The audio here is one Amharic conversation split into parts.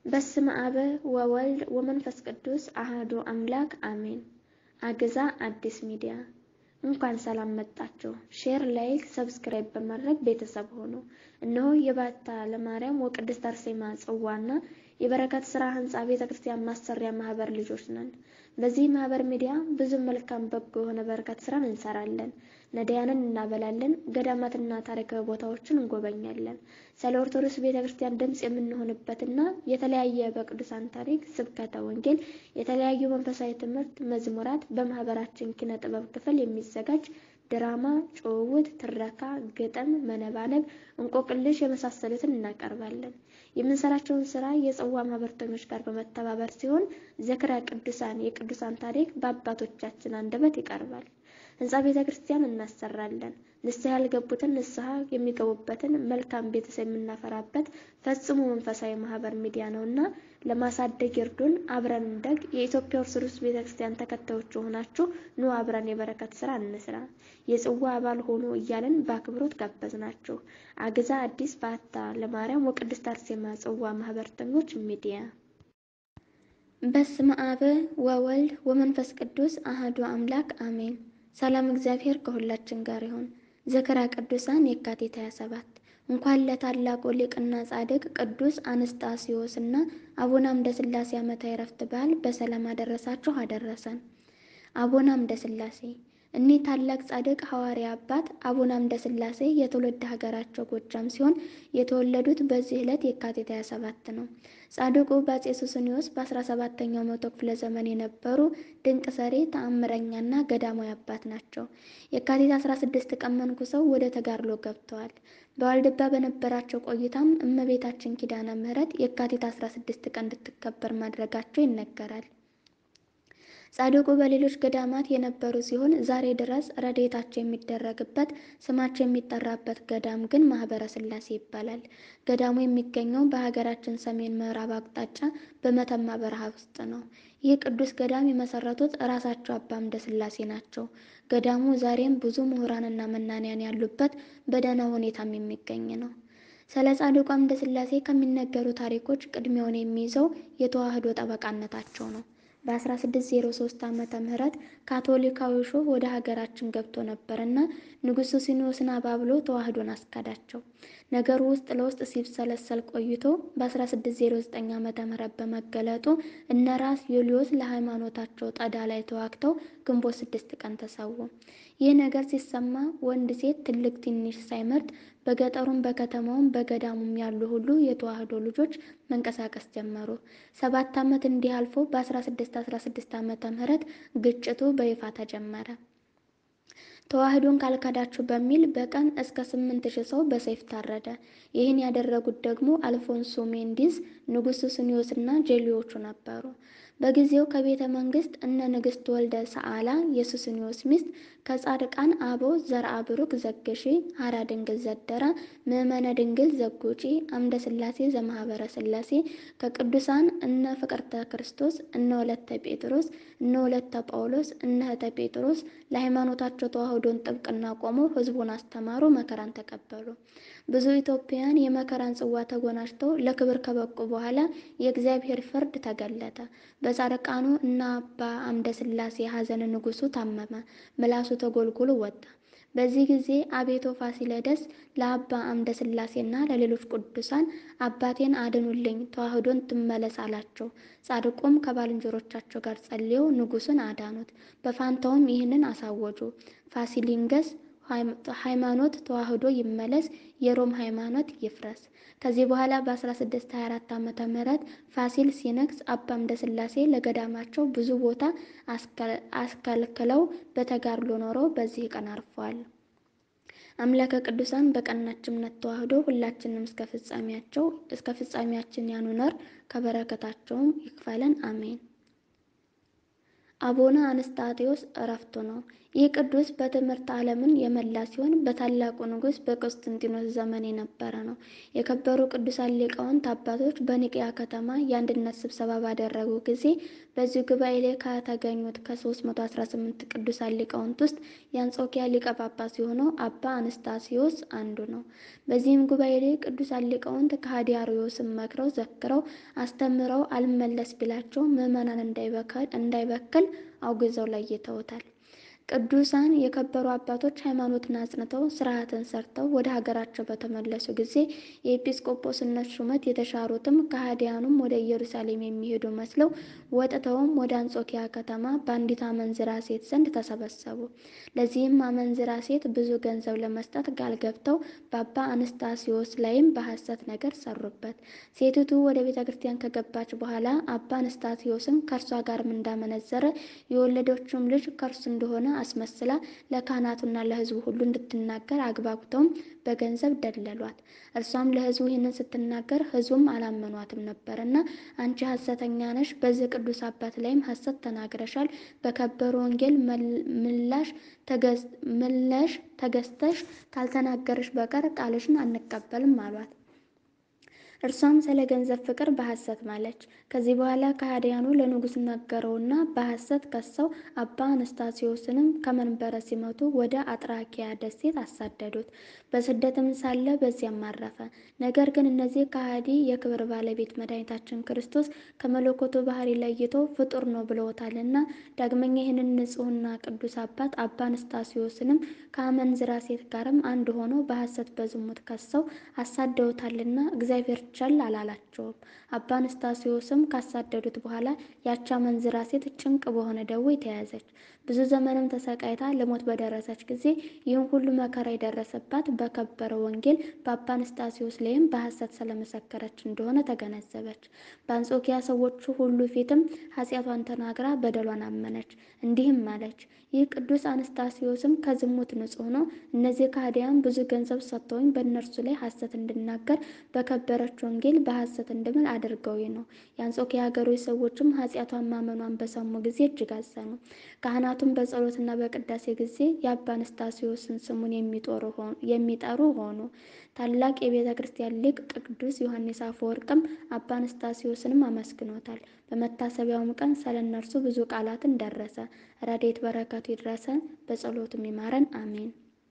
በስመ አብ ወወልድ ወመንፈስ ቅዱስ አሐዱ አምላክ አሜን። አግዛ አዲስ ሚዲያ እንኳን ሰላም መጣችሁ። ሼር፣ ላይክ፣ ሰብስክራይብ በማድረግ ቤተሰብ ሆኑ። እነሆ የባታ ለማርያም ወቅድስት አርሴማ ጽዋና የበረከት ስራ ህንፃ ቤተ ክርስቲያን ማሰሪያ ማህበር ልጆች ነን። በዚህ ማህበር ሚዲያ ብዙ መልካም በጎ የሆነ በረከት ስራን እንሰራለን። ነዳያንን እናበላለን። ገዳማትና ታሪካዊ ቦታዎችን እንጎበኛለን። ስለ ኦርቶዶክስ ቤተ ክርስቲያን ድምፅ የምንሆንበትና የተለያየ በቅዱሳን ታሪክ፣ ስብከተ ወንጌል፣ የተለያዩ መንፈሳዊ ትምህርት፣ መዝሙራት በማህበራችን ኪነ ጥበብ ክፍል የሚዘጋጅ ድራማ፣ ጭውውት፣ ትረካ፣ ግጥም፣ መነባነብ፣ እንቆቅልሽ የመሳሰሉትን እናቀርባለን። የምንሰራቸውን ስራ የጽዋ ማህበርተኞች ጋር በመተባበር ሲሆን ዝክረ ቅዱሳን የቅዱሳን ታሪክ በአባቶቻችን አንደበት ይቀርባል። ህንፃ ቤተ ክርስቲያን እናሰራለን። ንስሐ ያልገቡትን ንስሐ የሚገቡበትን መልካም ቤተሰብ የምናፈራበት ፈጽሞ መንፈሳዊ ማህበር ሚዲያ ነውና ለማሳደግ ይርዱን። አብረን እንደግ። የኢትዮጵያ ኦርቶዶክስ ቤተ ክርስቲያን ተከታዮች የሆናችሁ ኑ አብረን የበረከት ስራ እንስራ፣ የጽዋ አባል ሆኖ እያለን በአክብሮት ጋበዝናችሁ። አግዛ አዲስ ባታ ለማርያም ወቅድስት አርሴማ ጽዋ ማህበርተኞች ሚዲያ። በስመ አብ ወወልድ ወመንፈስ ቅዱስ አሐዱ አምላክ አሜን። ሰላም እግዚአብሔር ከሁላችን ጋር ይሁን። ዝክረ ቅዱሳን የካቲት 27 እንኳን ለታላቁ ሊቅና ጻድቅ ቅዱስ አንስጣስዮስ እና አቡነ አምደ ሥላሴ ዓመታዊ ዕረፍት በዓል በሰላም አደረሳችሁ አደረሰን። አቡነ አምደ ሥላሴ እኒህ ታላቅ ጻድቅ ሐዋርያ አባት አቡነ አምደ ሥላሴ የትውልድ ሀገራቸው ጎጃም ሲሆን የተወለዱት በዚህ ዕለት የካቲት 27 ነው። ጻድቁ በአፄ ሱስንዮስ በ17ኛው መቶ ክፍለ ዘመን የነበሩ ድንቅ ሰሪ ተአምረኛና ገዳማዊ አባት ናቸው። የካቲት 16 ቀን መንኩሰው ወደ ተጋድሎ ገብተዋል። በዋልድባ በነበራቸው ቆይታም እመቤታችን ኪዳነ ምሕረት የካቲት 16 ቀን እንድትከበር ማድረጋቸው ይነገራል። ጻድቁ በሌሎች ገዳማት የነበሩ ሲሆን ዛሬ ድረስ ረድኤታቸው የሚደረግበት ስማቸው የሚጠራበት ገዳም ግን ማህበረ ሥላሴ ይባላል። ገዳሙ የሚገኘው በሀገራችን ሰሜን ምዕራብ አቅጣጫ በመተማ በረሃ ውስጥ ነው። ይህ ቅዱስ ገዳም የመሰረቱት ራሳቸው አባ አምደ ሥላሴ ናቸው። ገዳሙ ዛሬም ብዙ ምሁራንና መናንያን ያሉበት በደህና ሁኔታም የሚገኝ ነው። ስለ ጻድቁ አምደ ሥላሴ ከሚነገሩ ታሪኮች ቅድሚያውን የሚይዘው የተዋህዶ ጠበቃነታቸው ነው። በ1603 ዓመተ ምህረት ካቶሊካዊ ሾህ ወደ ሀገራችን ገብቶ ነበርና ንጉሥ ሱስንዮስን አባብሎ ተዋህዶን አስካዳቸው። ነገሩ ውስጥ ለውስጥ ሲብሰለሰል ቆይቶ በ1609 ዓመተ ምህረት በመገለጡ እነ ራስ ዩልዮስ ለሃይማኖታቸው ጠዳ ላይ ተዋግተው ግንቦት ስድስት ቀን ተሰዉ። ይህ ነገር ሲሰማ ወንድ ሴት፣ ትልቅ ትንሽ ሳይመርጥ በገጠሩም በከተማውም በገዳሙም ያሉ ሁሉ የተዋህዶ ልጆች መንቀሳቀስ ጀመሩ። ሰባት ዓመት እንዲህ አልፎ በ1616 ዓመተ ምህረት ግጭቱ በይፋ ተጀመረ። ተዋህዶን ካልካዳችሁ በሚል በቀን እስከ ስምንት ሺህ ሰው በሰይፍ ታረደ። ይህን ያደረጉት ደግሞ አልፎንሶ ሜንዲዝ፣ ንጉሥ ሱስንዮስና ጄሌዎቹ ነበሩ። በጊዜው ከቤተ መንግስት እነ ንግሥት ወልደ ሰዓላ የሱስንዮስ ሚስት ከጻድቃን አበው ዘርአ ብሩክ ዘግሺ፣ ሀራ ድንግል ዘደራ፣ ምእመነ ድንግል ዘጉጪ፣ አምደ ሥላሴ ዘማህበረ ሥላሴ ከቅዱሳን እነ ፍቅርተ ክርስቶስ፣ እነ ወለተ ጴጥሮስ፣ እነ ወለተ ጳውሎስ፣ እነ ህተ ጴጥሮስ ለሃይማኖታቸው ተዋህዶን ጥብቅና ቆመው ህዝቡን አስተማሩ፣ መከራን ተቀበሉ። ብዙ ኢትዮጵያውያን የመከራን ጽዋ ተጎናጭተው ለክብር ከበቁ በኋላ የእግዚአብሔር ፍርድ ተገለጠ። በጻድቃኑ እና አባ አምደ ሥላሴ ሐዘን ንጉሱ ታመመ፣ ምላሱ ተጎልጉሎ ወጣ። በዚህ ጊዜ አቤቶ ፋሲለደስ ለአባ አምደ ሥላሴና ለሌሎች ቅዱሳን አባቴን አድኑልኝ፣ ተዋህዶን ትመለስ አላቸው። ጻድቁም ከባልንጀሮቻቸው ጋር ጸልየው ንጉሱን አዳኑት። በፋንታውም ይህንን አሳወጁ፣ ፋሲሊንገስ ሃይማኖት ተዋህዶ ይመለስ፣ የሮም ሃይማኖት ይፍረስ። ከዚህ በኋላ በ1624 ዓመተ ምህረት ፋሲል ሲነግስ አባ አምደ ሥላሴ ለገዳማቸው ብዙ ቦታ አስከልክለው በተጋድሎ ኖረው በዚህ ቀን አርፈዋል። አምላከ ቅዱሳን በቀናች እምነት ተዋህዶ ሁላችንም እስከ ፍጻሜያቸው እስከ ፍጻሜያችን ያኑነር፣ ከበረከታቸውም ይክፈለን፣ አሜን። አቡነ አንስጣቴዎስ እረፍቱ ነው። ይህ ቅዱስ በትምህርት ዓለምን የመላ ሲሆን በታላቁ ንጉሥ በቆስጠንጢኖስ ዘመን የነበረ ነው። የከበሩ ቅዱሳን ሊቃውንት አባቶች በኒቅያ ከተማ የአንድነት ስብሰባ ባደረጉ ጊዜ በዚህ ጉባኤ ላይ ከተገኙት ከ318 ቅዱሳን ሊቃውንት ውስጥ የአንጾኪያ ሊቀ ጳጳስ የሆነው አባ አንስታሲዮስ አንዱ ነው። በዚህም ጉባኤ ላይ ቅዱሳን ሊቃውንት ከሃዲ አርዮስን መክረው ዘክረው አስተምረው አልመለስ ቢላቸው ምዕመናን እንዳይበክል አውግዘው ለይተውታል። ቅዱሳን የከበሩ አባቶች ሃይማኖትን አጽንተው ስርዓትን ሰርተው ወደ ሀገራቸው በተመለሱ ጊዜ የኤጲስቆጶስነት ሹመት የተሻሩትም ከሃዲያኑም ወደ ኢየሩሳሌም የሚሄዱ መስለው ወጥተውም ወደ አንጾኪያ ከተማ በአንዲት አመንዝራ ሴት ዘንድ ተሰበሰቡ። ለዚህም አመንዝራ ሴት ብዙ ገንዘብ ለመስጠት ቃል ገብተው በአባ አንስታሲዮስ ላይም በሐሰት ነገር ሰሩበት። ሴቲቱ ወደ ቤተ ክርስቲያን ከገባች በኋላ አባ አንስታሲዮስም ከእርሷ ጋርም እንዳመነዘረ የወለደችውም ልጅ ከእርሱ እንደሆነ አስመስላ ለካህናቱና ለሕዝቡ ሁሉ እንድትናገር አግባብተውም በገንዘብ ደለሏት። እርሷም ለሕዝቡ ይህንን ስትናገር ሕዝቡም አላመኗትም ነበርና አንቺ ሐሰተኛ ነሽ፣ በዚህ ቅዱስ አባት ላይም ሐሰት ተናግረሻል። በከበሩ ወንጌል ምላሽ ተገዝተሽ ካልተናገርሽ በቀር ቃልሽን አንቀበልም አሏት። እርሷም ስለ ገንዘብ ፍቅር በሐሰት ማለች። ከዚህ በኋላ ከሃዲያኑ ለንጉሥ ነገረውና በሐሰት ከሰው አባ አንስታሲዮስንም ከመንበረ ሲመቱ ወደ አጥራኪያ ደሴት አሳደዱት። በስደትም ሳለ በዚያም አረፈ። ነገር ግን እነዚህ ከሃዲ የክብር ባለቤት መድኃኒታችን ክርስቶስ ከመለኮቱ ባህሪ ለይቶ ፍጡር ነው ብለውታልና ዳግመኛ ይህንን ንጹሕና ቅዱስ አባት አባ አንስታሲዮስንም ከአመንዝራ ሴት ጋርም አንድ ሆኖ በሐሰት በዝሙት ከሰው አሳደውታልና እግዚአብሔር ቸል አላላቸውም። አባ አንስታሲዮስም ካሳደዱት በኋላ ያቺ አመንዝራ ሴት ጭንቅ በሆነ ደዌ ተያዘች። ብዙ ዘመንም ተሰቃይታ ለሞት በደረሰች ጊዜ ይህን ሁሉ መከራ የደረሰባት በከበረ ወንጌል በአባ አንስታሲዮስ ላይም በሐሰት ስለመሰከረች እንደሆነ ተገነዘበች። በአንጾኪያ ሰዎቹ ሁሉ ፊትም ኃጢአቷን ተናግራ በደሏን አመነች። እንዲህም አለች፣ ይህ ቅዱስ አንስታሲዮስም ከዝሙት ንጹሕ ነው። እነዚህ ከሃዲያን ብዙ ገንዘብ ሰጥተውኝ በእነርሱ ላይ ሐሰት እንድናገር በከበረች ወንጌል በሐሰት እንድምል አድርገው ነው። የአንጾኪያ ሀገሮች ሰዎችም ኃጢአቷን ማመኗን በሰሙ ጊዜ እጅግ አዘኑ። ካህናቱም በጸሎትና በቅዳሴ ጊዜ የአባ አንስታሲዮስን ስሙን የሚጠሩ ሆኑ። ታላቅ የቤተ ክርስቲያን ሊቅ ቅዱስ ዮሐንስ አፈወርቅም አባ አንስታሲዮስንም አመስግኖታል። በመታሰቢያውም ቀን ስለ እነርሱ ብዙ ቃላትን ደረሰ። ረድኤት በረከቱ ይድረሰን፣ በጸሎቱም ይማረን፣ አሜን።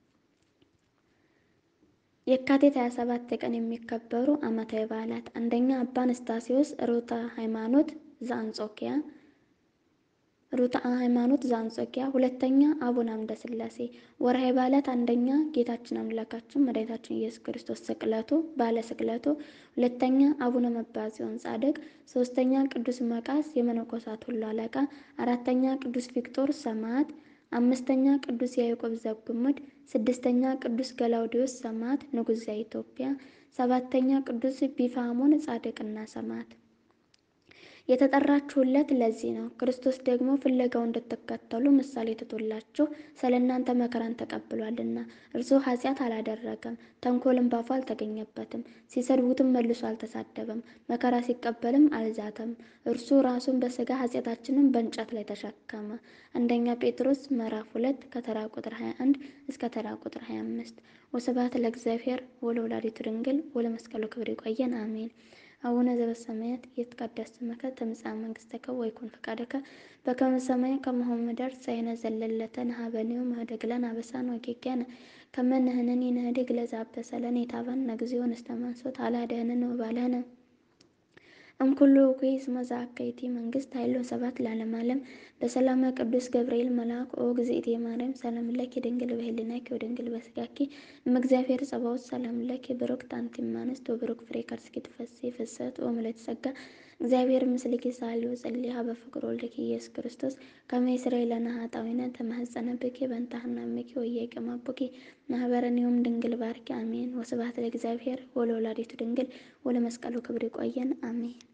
የካቲት 27 ቀን የሚከበሩ ዓመታዊ በዓላት፣ አንደኛ አባ አንስታሲዮስ ርቱዐ ሃይማኖት ዘአንጾኪያ ርቱዐ ሃይማኖት ዘአንጾኪያ፣ ሁለተኛ አቡነ አምደ ሥላሴ። ወርሃዊ በዓላት፣ አንደኛ ጌታችን አምላካችን መድኃኒታችን ኢየሱስ ክርስቶስ ስቅለቱ ባለ ስቅለቱ፣ ሁለተኛ አቡነ መባጽዮን ጻድቅ፣ ሶስተኛ ቅዱስ መቃስ የመነኮሳት ሁሉ አለቃ፣ አራተኛ ቅዱስ ቪክቶር ሰማዕት፣ አምስተኛ ቅዱስ ያዕቆብ ዘጉምድ፣ ስድስተኛ ቅዱስ ገላውዲዮስ ሰማዕት ንጉሥ ዘኢትዮጵያ፣ ሰባተኛ ቅዱስ ቢፋሞን ጻድቅና ሰማዕት። የተጠራችሁለት ለዚህ ነው። ክርስቶስ ደግሞ ፍለጋው እንድትከተሉ ምሳሌ ትቶላችሁ ስለ እናንተ መከራን ተቀብሏልና። እርሱ ኃጢአት አላደረገም፣ ተንኮልም ባፉ አልተገኘበትም። ሲሰድቡትም መልሶ አልተሳደበም፣ መከራ ሲቀበልም አልዛተም። እርሱ ራሱን በሥጋ ኃጢአታችንን በእንጨት ላይ ተሸከመ። አንደኛ ጴጥሮስ ምዕራፍ ሁለት ከተራ ቁጥር 21 እስከ ተራ ቁጥር 25። ወስብሐት ለእግዚአብሔር ወለወላዲቱ ድንግል ወለመስቀሉ ክብር። ይቆየን። አሜን። አቡነ ዘበሰማያት ይትቀደስ ስምከ ትምጻእ መንግሥትከ ወይኩን ፈቃድከ በከመ በሰማይ ከማሁ በምድር ሲሳየነ ዘለለዕለትነ ሀበነ ዮም ወኅድግ ለነ አበሳነ ወጌጋየነ ከመ ንሕነኒ ንኅድግ ለዘአበሰ ለነ ኢታብአነ እግዚኦ ውስተ መንሱት አላድኅነነ ወባልሐነ እምኩሉ እኩይ እስመ ዘአከይቲ መንግሥት ኃይል ወስብሐት ለዓለመ ዓለም። በሰላመ ቅዱስ ገብርኤል መልአክ ኦ እግዝእቴ ማርያም ሰላም ለኪ ድንግል በኅሊናኪ ወድንግል በሥጋኪ እምእግዚአብሔር ጸባኦት ሰላም ለኪ ብሩክት አንቲ እምአንስት ወብሩክ ፍሬ ከርሥኪ ትፈሥሒ ፍስሕት ወምልዕተ ጸጋ እግዚአብሔር ምስልኪ ሳሊ ወጸልይ ሀበ ፍቅር ወልድኪ ኢየሱስ ክርስቶስ ከመ ይስረይ ለነ ኃጣውኢነ ተማኅፀነ ብኪ በእንተ ሐናምኪ ወኢያቄመ አቡኪ ማኅበረነ ዮም ድንግል ባርኪ አሜን። ወስብሐት ለእግዚአብሔር ወለወላዲቱ ድንግል ወለመስቀሉ ክብር። ይቆየን። አሜን።